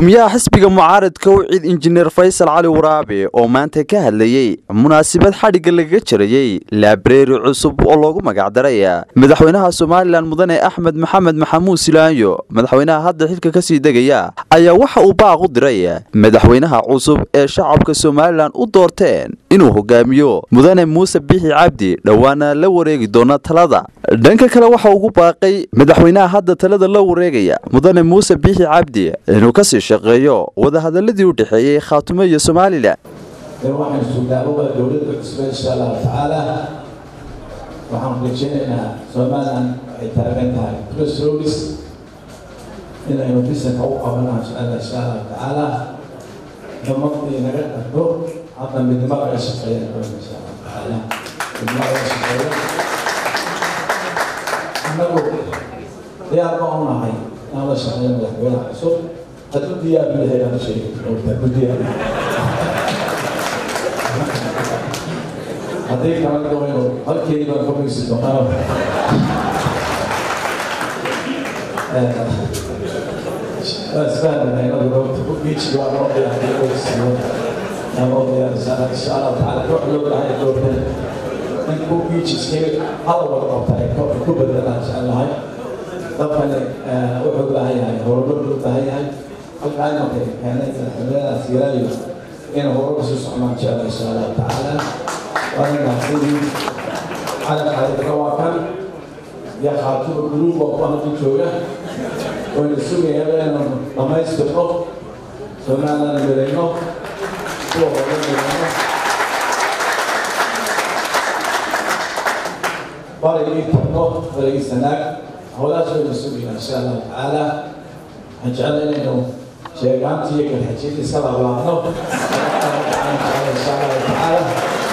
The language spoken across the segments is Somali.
gudoomiyaha xisbiga mucaaradka wiciid injineer faysal cali waraabe oo maanta ka hadlayey munaasabad xadhigga lagaga jarayey laabareeri cusub oo loogu magacdaray madaxweynaha somalilan mudane axmed maxamed maxamuud silaanyo madaxweynaha hadda xilka kasii degaya ayaa waxa uu baaq u diray madaxweynaha cusub ee shacabka somalilan u doorteen inuu hogaamiyo mudane muuse bixi cabdi dhowaana la wareegi doona talada dhanka kale waxa ugu baaqay madaxweynaha hadda talada la wareegaya mudane muuse bixi cabdi inuu kasii shaqeeyo wadahadaladii u dhexeeyey khaatumo iyo somalilan waxaan sugnaababa dowladda cusba insha allahu tacaala waxaan rajeynaynaa somalilan waxay taagan tahay crossroads inaynu bisanka u qabanaa inshaalla insha allahu tacaala xumadii naga dhagdo hadda midnimo laga shaqeeya insha allahu tacaala midnimo laga shaqeeyo annagu diyaar ba u nahay inaan la shaqeeyo madaxweynaha cusub hadduu diyaar u yahay aan sheegi hadduu diyaar haddii kala doono halkeedii baan ka bogsi doonaa اسفل يعني لو بيجي ورا يعني بس انا والله ان شاء الله تعالى روح لو راح يدور من كو بيجي سكيل هذا هو الطريق كو بدل ان شاء الله هاي طبعا وحب لها يعني هو رب لها يعني الآن كان الحملة سيرايو إنه هو رب سبحانه وتعالى إن شاء الله تعالى وأنا نحن على حالة الرواكب يا خاطر القلوب وأنا في جوجا ونسوي هذا لما يستقر سمعنا نبرينه هو هو نبرينه بارك تبقى بارك سناك هولا شو نسوي إن شاء الله تعالى هنجعل إنه شيئان تيجي الحجيج سبع الله إن شاء الله تعالى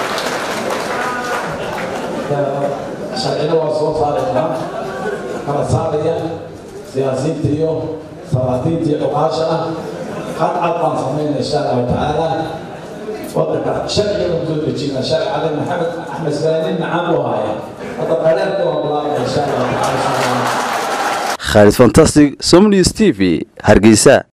sharcina waa soo saaraynaa kala saaraya siyaasiyiinta iyo salaadiinta iyo dhuqaasha ah qadcad baan samayna insha allahu tacaala wadanka sharciga u soo dejina sharci cali maxamed axmed salaanin macaan buu haya hadda qaraarka waa bilaabaya insha allahu tacaala khaalid fantastic somnews t v hargeysa